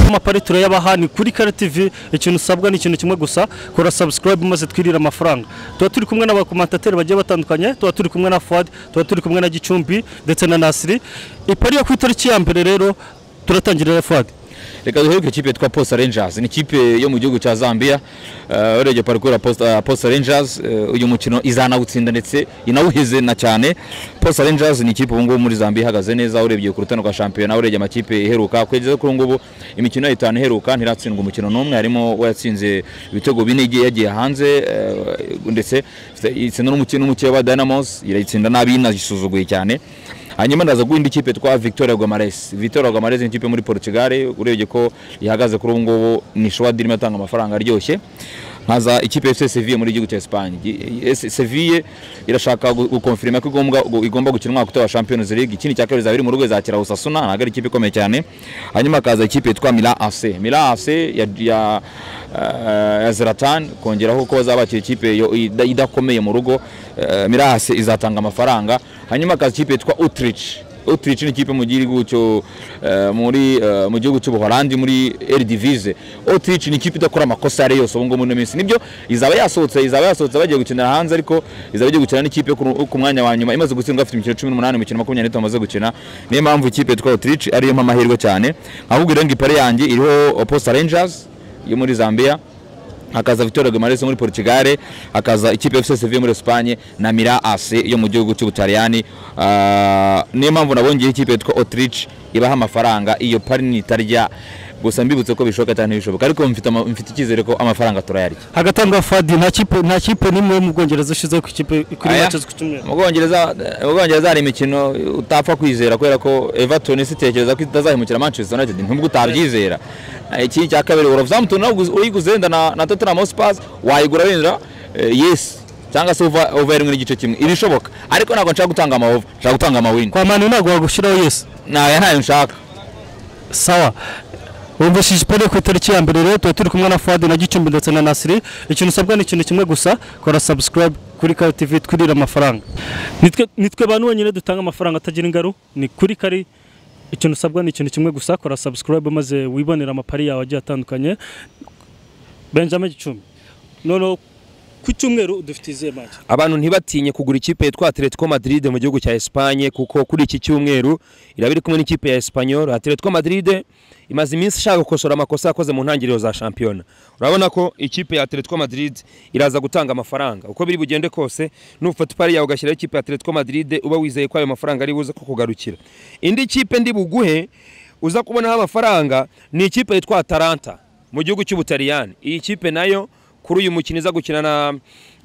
n'amapariture y'abaha ni kuri kare tv ikintu usabwa ni ikintu kimwe gusa kora subscribe maze twirire amafaranga tuba turi kumwe n'abakomantateri bagiye batandukanye tuba turi kumwe na fuad tuba turi kumwe na gicumbi ndetse na nasiri ipari yo ku itariki ya mbere rero turatangirira fuad reka duheruke ikipe twa posta rangers ni ikipe yo mu gihugu cya zambia Eh, urebye parikuru ya posta, posta rangers eh, uyu mukino izanawutsinda ndetse inawuhize na cyane posta rangers ni ikipe ubungubu muri zambia ihagaze neza urebye ku rutani rwa shampiyona urebye amakipe iheruka kugeza kuri ubungubu imikino yayo itanu iheruka ntiratsindwa umukino n'umwe harimo uwatsinze ibitego bine igiye yagiye hanze eh, ndetse itsinda n'umukino umuke wa dynamos irayitsinda nabi inayisuzuguye cyane hanyuma ndaza guhinda ikipe twa victoria gomares victoria gomares ni ikipe muri portugal urebye ko ihagaze kuri ubu ngubu ni showadi irimo atanga amafaranga aryoshye nkaza ikipe ya fc seville muri igihugu cya esipanye seville irashaka gu- gukonfirima ko igomba, gu- igomba gukina umwaka utaha wa champions league ikindi cya kabiri izaba iri mu rugo izakira usasuna ntabwo ari ikipe ikomeye cyane hanyuma hakaza ikipe yitwa mila afc mila afc ya, ya, eh, ya zeratan kongeraho ko bazaba bakira ikipe yo- ida- idakomeye mu rugo eh, mila afc izatanga amafaranga hanyuma hakaza ikipe yitwa utrich Autriche ni ikipe mu gihugu cyo eh, muri eh, mu gihugu cy'Ubuholandi muri Eredivisie. Autriche ni ikipe idakora amakosa yari yose ubu ngubu muri minsi. Nibyo izaba yasohotse izaba yasohotse bagiye gukinira hanze ariko izaba igiye gukina n'ikipe yo ku ru- ku mwanya wa nyuma imaze gutsindwa afite imikino 18 imikino 23 amaze gukina. Niyo mpamvu ikipe twa Autriche ari yo amahirwe cyane. Ahubwo rero ipare yanjye iriho Posta Rangers yo muri Zambia hakaza Victoria Gomares yo muri Portugal hakaza ikipe ya FC Sevilla muri Espagne na Mira AC yo mu gihugu cy'Ubutaliyani Ah, niyo mpamvu nabongeye ikipe yitwa Autriche ibaha amafaranga iyo pari nitarya gusa mbibutse ko bishoboka cyane bishoboka ariko mfite ama- mfite icyizere ko amafaranga turayarya hagati aho ngaho fuad nta kipe nta kipe n'imwe yo mu bwongereza ushizeho ku ikipe kuri Aya? make ku cyumweru mu Bwongereza mu Bwongereza hari imikino utapfa kwizera kubera ko Everton isitekereza ko itazahemukira Manchester United ntubwo utabyizera iki cya kabiri Wolverhampton nawe ugu- uyiguze wenda na, na Tottenham Hotspur wayigura wenda eh, yes cyangwa se uva uva rimwe n'igice kimwe irishoboka ariko ntabwo nshaka gutanga amahova nshaka gutanga amawini kwa mani ntabwo wagushyiraho yesi ntayo ntayo nshaka sawa wumvishije ipari ku itariki ya mbere rero tuba turi kumwe na fuad na gicumbi ndetse na nasiri ikintu usabwa ni ikintu kimwe gusa kora subscribe kuri kare tv twirire amafaranga Nitwe- nitwe bantu wenyine dutanga amafaranga atagira ingaru ni kuri kari ikintu usabwa ni ikintu kimwe gusa kora subscribe maze wibonere amapari yawe agiye atandukanye benjamin gicumbi noneho ku cyumweru dufite izihe make abantu ntibatinye kugura ikipe yitwa Atletico Madrid mu gihugu cya Espagne kuko kuri iki cyumweru iraba iri kumwe n'ikipe ya Espanyol Atletico Madrid imaze iminsi ishaka gukosora amakosa yakoze mu ntangiriro za shampiyona urabona ko ikipe ya Atletico Madrid iraza gutanga amafaranga uko biri bugende kose nufata ipari yawe ugashyiraho ikipe ya Atletico Madrid uba wizeye ko ayo mafaranga ari buze kukugarukira indi kipe ndi buguhe uza kubonaho amafaranga ni ikipe yitwa Atalanta mu gihugu cy'Ubutaliyani iyi kipe nayo kuri uyu mukino iza gukina na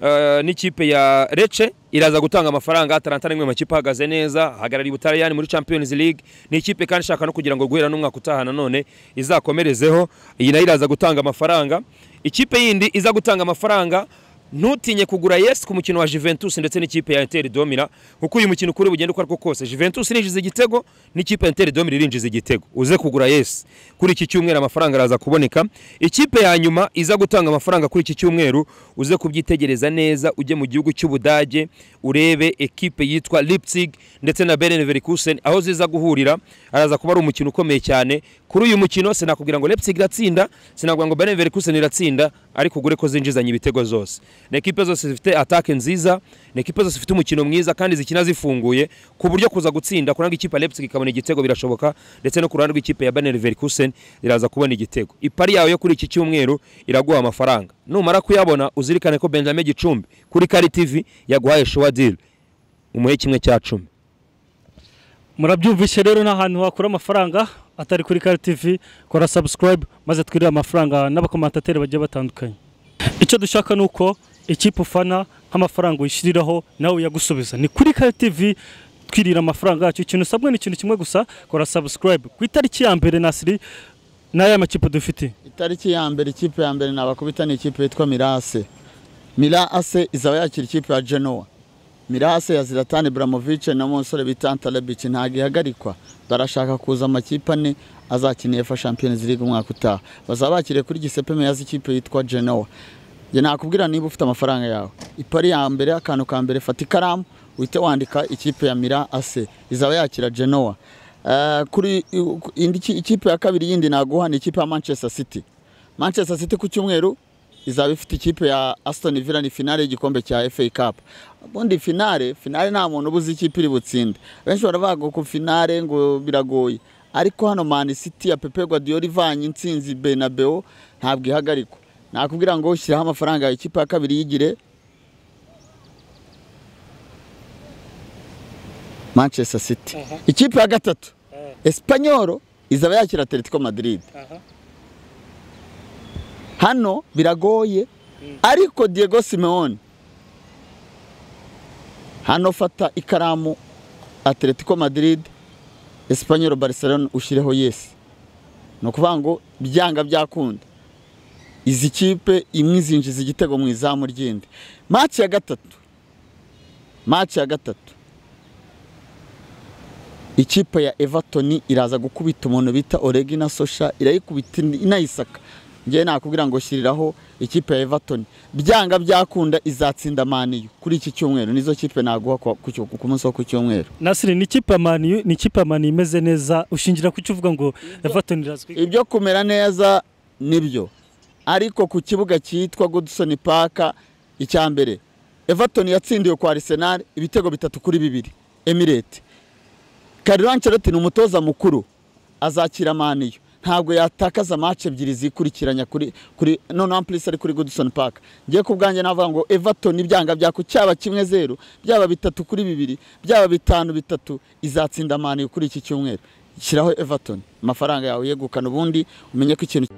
eh, n'ikipe ya Lecce iraza gutanga amafaranga Atalanta ni imwe mu makipe ahagaze neza ahagarariye Ubutaliyani muri Champions League ni ikipe kandi ishaka no kugira ngo guhera n'umwaka utaha nanone izakomerezeho iyi nayo iraza gutanga amafaranga ikipe yindi iza gutanga amafaranga ntutinye kugura yes ku mukino wa Juventus ndetse n'ikipe ya Inter Domina kuko uyu mukino kuri bugende uko ariko kose Juventus irinjiza igitego n'ikipe ya Inter Domina irinjiza igitego uze kugura yes kuri iki cyumweru amafaranga araza kuboneka ikipe ya nyuma iza gutanga amafaranga kuri iki cyumweru uze kubyitegereza neza ujye mu gihugu cy'Ubudage urebe ekipe yitwa Leipzig ndetse na Bayer Leverkusen aho ziza guhurira araza kuba ari umukino ukomeye cyane kuri uyu mukino sinakubwira ngo Leipzig iratsinda sinakubwira ngo Bayer Leverkusen iratsinda ariko ugure ko zinjizanya ibitego zose ni ekipe zose zifite atake nziza ni ekipe zose zifite umukino mwiza kandi zikina zifunguye ku buryo kuza gutsinda kuranga ikipe ya Leipzig ikabona igitego birashoboka ndetse no ku ruhande rw'ikipe ya Bayer Leverkusen iraza kubona igitego ipari yawe yo kuri iki cyumweru iraguha amafaranga numara kuyabona uzirikane ko Benjamin Gicumbi kuri Kari TV yaguhaye showa deal umuhe kimwe cya cumi murabyumvise rero ni ahantu wakura amafaranga atari kuri kare tv kora subscribe maze twirire amafaranga n'abakomantateri bagiye batandukanye icyo dushaka ni uko ikipe ufana nk'amafaranga uyishyiriraho nawe uyagusubiza ni kuri kare tv twirira amafaranga yacu ikintu usabwa ni ikintu kimwe gusa kora subscribe ku itariki ya mbere nasiri n'aya makipe dufite itariki ya mbere ikipe ya mbere nabakubita ni ikipe yitwa mirase mirase izaba yakira ikipe ya genoa mirase ya ziratani buramovice na musore bita antarabici ntabwo ihagarikwa barashaka kuza amakipe ane azakinira fa champions league umwaka utaha bazaba bakiriye kuri gisepe meyazi ikipe yitwa genoa njye nakubwira niba ufite amafaranga yawe ipari ya mbere akantu ka mbere fata ikaramu uhite wandika ikipe ya mira ase izaba yakira genoa Eh, kuri indi ki- ikipe ya kabiri yindi naguha ni ikipe ya Manchester City Manchester City ku cyumweru izaba ifite ikipe ya Aston Villa ni finale y'igikombe cya FA Cup ubundi finale finale nta muntu ubuze ikipe iri butsinde benshi baravuga ku finale ngo biragoye ariko hano Man City ya Pepe Guardiola ivanye intsinzi Bernabeu ntabwo ihagarikwa nakubwira ngo shyiraho amafaranga ya ikipe ya kabiri yigire Manchester City ikipe ya gatatu Espanyol izaba yakira Atletico Madrid hano biragoye ariko Diego Simeone hano fata ikaramu Atletico Madrid Espanyol Barcelona ushyireho yes ni ukuvuga ngo byanga byakunda izi kipe imwe izinjiza igitego mu izamu ry'indi maci ya gatatu maci ya gatatu ikipe ya Everton iraza gukubita umuntu bita Oregina Sosha irayikubita indi- inayisaka njyewe nakubwira ngo shyiriraho ikipe ya Everton byanga byakunda izatsinda maniyu kuri iki cyumweru nizo kipe naguha kwa- ku cyo- ku munsi wo ku cyumweru Nasiri ni ikipe ya Man U- ni ikipe ya Man U imeze neza ushingira ku cyo uvuga ngo Everton irazwi ibyo kumera neza nibyo ariko ku kibuga cyitwa Goodson Park icya mbere Everton yatsindiwe kwa Arsenal ibitego bitatu kuri bibiri Emirates Carlo Ancelotti ni umutoza mukuru azakira maniyo ntabwo yatakaza match ebyiri zikurikiranya kuri kuri noneho amplis ari kuri Goodson Park ngiye ku bwanjye navuga ngo Everton ibyanga byako cyaba kimwe zeru byaba bitatu kuri bibiri byaba bitanu bitatu izatsinda maniyo kuri iki cyumweru shyiraho Everton amafaranga yawe yegukana ubundi umenye ko ikintu